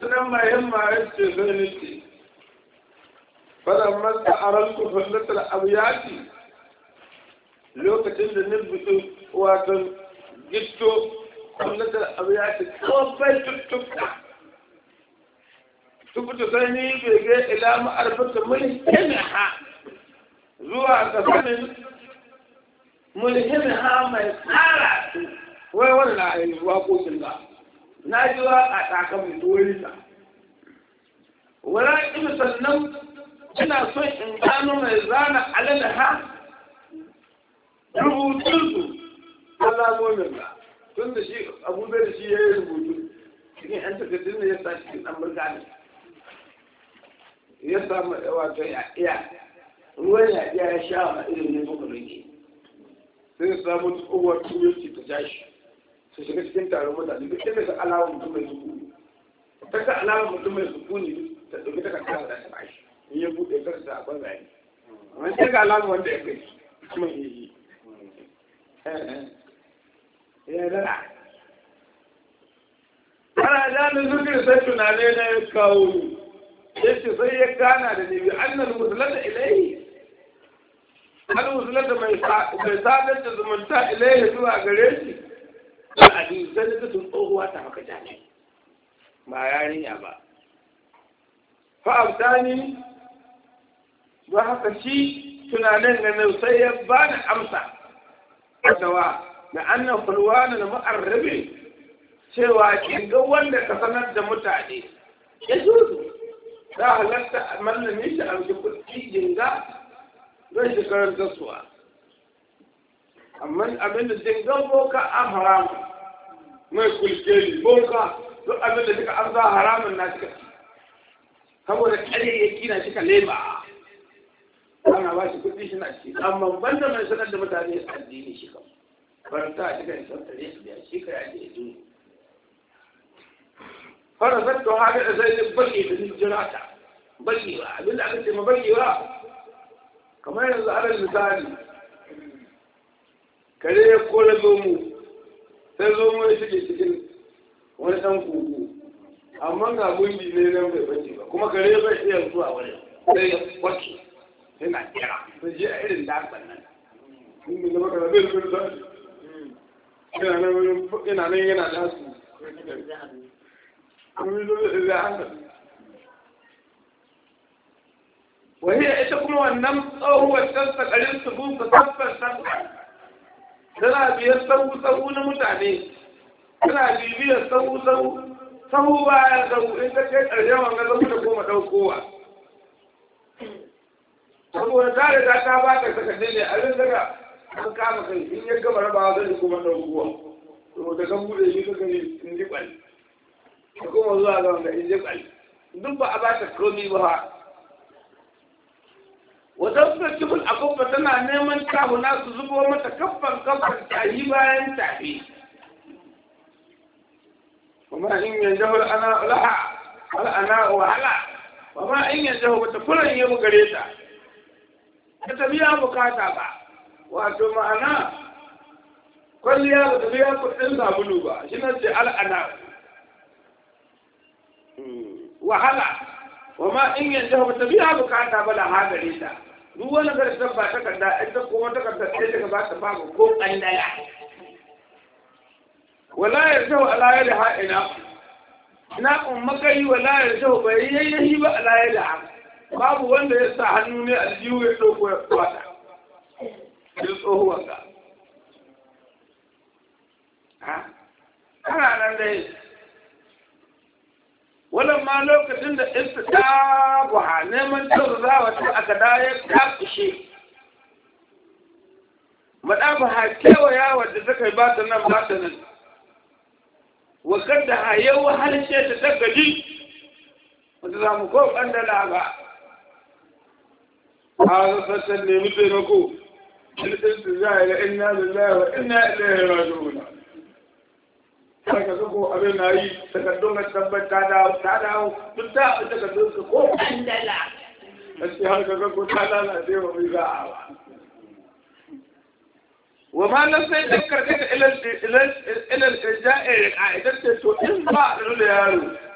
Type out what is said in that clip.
sunan mai himma ya ce zai nufi fadan masa a ranku fallatar abiyati lokacin da nubutu wato gitto fallatar abiyati kawai tuttuka tubuta sai ni bege ila ma'arfata mulhimha zuwa ga sanin mulhimha mai tsara wai wani na yi waƙoƙin ba na ji waƙa ta kan mai tuwari ta wala ina sannan ina son in gano mai zana alala ha rubutunsu alamomin ba tun da shi abubuwa da shi ya yi rubutu cikin yan takardun da ya sa cikin ɗan burgani ya samu wato ya iya ruwan ya iya ya sha wa irin ne muka rage sai ya samu tsohuwar tuyoci ta tashi su shiga cikin taron mutane duk inda ka alawar mutum mai sukuni ta ka alawar mutum mai sukuni ta ɗauki ta kasa da ta bashi in ya buɗe ka sa a banzaye wani sai ga alawar wanda ya kai kuma ya yi ya dara ana jami'in zurgin sai tunane na ya kawo ni yace sai ya gana da ni bi annal musulata ilaihi al musulata mai mai sadar da zumunta ilaihi zuwa gare shi al'adu sai da tun tsohuwa ta haka jani ba yarinya ba fa abdani ba haka shi tunanin ga nan sai ya bani amsa dawa da annan fulwana na mu'arrabi cewa kin ga wanda ka sanar da mutane ya zuzu za a halatta a mallame shi a wajen kuɗi jinga don shi karanta suwa amma abin da jingan boka an haramu mai kulkeli boka duk abin da suka an za haramun na suka ci saboda ƙaryayyaki na suka lema ana ba shi kuɗi shi na ci amma banda mai sanar da mutane addini shi kan faranta a cikin santare su biya shi ka yaje ya duniya farasar to haka da sai baki da jira ta baki ba abin da aka ce ma baki ba kamar yanzu alal misali kare ya kore zomo sai zomo ya shige cikin wani ɗan kuku amma ga gundi ne nan bai bace ba kuma kare bai iya zuwa wani sai ya kwace sai na kira sai je a irin dasan nan in da maka da bai bai ina nan yana dasu وهي ita kuma wannan tsohuwar tsansa ƙarin su buka tabbas tana biyar sahu sahu na mutane tana bibiyar sahu sahu sahu baya sahu in ka kai ƙarshen wanga sahu da koma ɗaukowa saboda ta riga ta ba ka saka ne abin daga an kama kai in ya gama rabawa zai kuma ɗaukowa to da kan buɗe shi ka gani in ji ƙwai da kuma zuwa ga wanda in ji ƙwai duk ba a ba ta komi ba wata suka kifin a kofa tana neman tahuna su zubo mata kaffan kaffan tahi bayan tafi kuma in yanzu hul ana laha hal ana wahala kuma in yanzu wata fulan yi gare ta ta tabiya bukata ba wato ma'ana kwalliya ba ta biya kuɗin sabulu ba shi na ce al'ana wahala wa ma in yanzu ba ta biya bukata ba da hagare ta duk wani karshen ba takarda ita kuma takarda sai daga ba ta babu ko ɗan daya wala ya zau ala ya da ha'ina na ummakari wala ya zau bai yayyahi ba ala ya da babu wanda ya sa hannu ne a jiwu ya ɗauko ya kwata ya tsohuwan ka ana nan dai wannan ma lokacin da ista ta buha neman taurawa ta aka daya ta kushe maɗafa ha kewaya wadda ta kai ba ta nan ba ta nan wakar da ha yau harshe ta ta gaji wata za mu ko ɓandala ba a sassan nemi taimako ilɗinsu za a yi inna lillahi wa inna ilaihi raji'un saka ga ko abin na yi takardun na tabbat ta dawo ta dawo duk ta abin takardun su ko kandala gaske har ga ko ta lalace wa mai za a ba wa ma nan sai da karkata ilal ilal ilal ja'i a idan ce to in ba a da yaro